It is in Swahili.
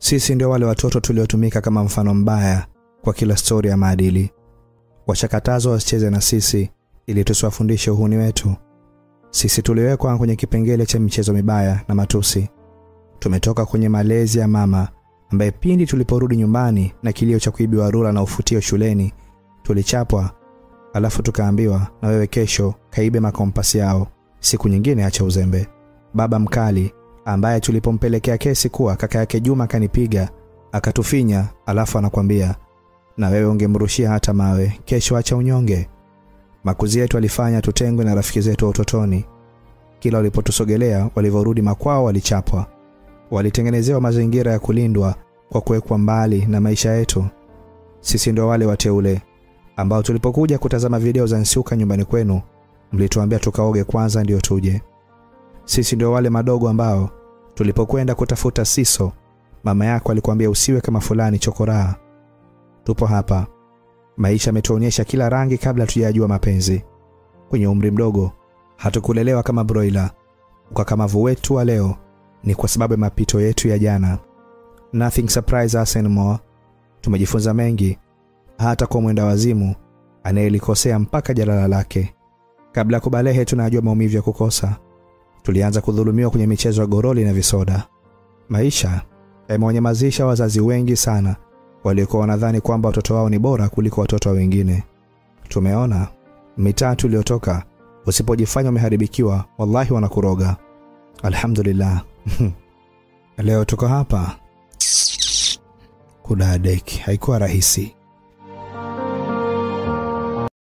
Sisi ndio wale watoto tuliotumika kama mfano mbaya kwa kila stori ya maadili. Wachakatazo wasicheze na sisi ili tusiwafundishe uhuni wetu. Sisi tuliwekwa kwenye kipengele cha michezo mibaya na matusi. Tumetoka kwenye malezi ya mama ambaye pindi tuliporudi nyumbani na kilio cha kuibiwa rula na ufutio shuleni tulichapwa, alafu tukaambiwa na wewe kesho kaibe makompasi yao, siku nyingine acha uzembe. Baba mkali ambaye tulipompelekea kesi kuwa kaka yake Juma akanipiga akatufinya, alafu anakwambia na wewe ungemrushia hata mawe, kesho acha unyonge. Makuzi yetu alifanya tutengwe na rafiki zetu wa utotoni. Kila walipotusogelea, walivyorudi makwao, walichapwa. Walitengenezewa mazingira ya kulindwa kwa kuwekwa mbali na maisha yetu. Sisi ndio wale wateule ambao tulipokuja kutazama video za Nsuka nyumbani kwenu, mlituambia tukaoge kwanza ndio tuje. Sisi ndio wale madogo ambao tulipokwenda kutafuta siso, mama yako alikwambia usiwe kama fulani chokoraa. Tupo hapa. Maisha yametuonyesha kila rangi kabla tujajua mapenzi. Kwenye umri mdogo hatukulelewa kama broiler. Ukakamavu wetu wa leo ni kwa sababu ya mapito yetu ya jana. Nothing surprise us anymore. Tumejifunza mengi, hata kwa mwenda wazimu anayelikosea mpaka jalala lake. Kabla ya kubalehe, tunajua maumivu ya kukosa. Tulianza kudhulumiwa kwenye michezo ya goroli na visoda. Maisha yamewanyamazisha wazazi wengi sana waliokuwa wanadhani kwamba watoto wao ni bora kuliko watoto wa wengine. Tumeona mitaa tuliotoka, usipojifanya umeharibikiwa, wallahi wanakuroga. Alhamdulillah, leo tuko hapa. Kudadeki haikuwa rahisi.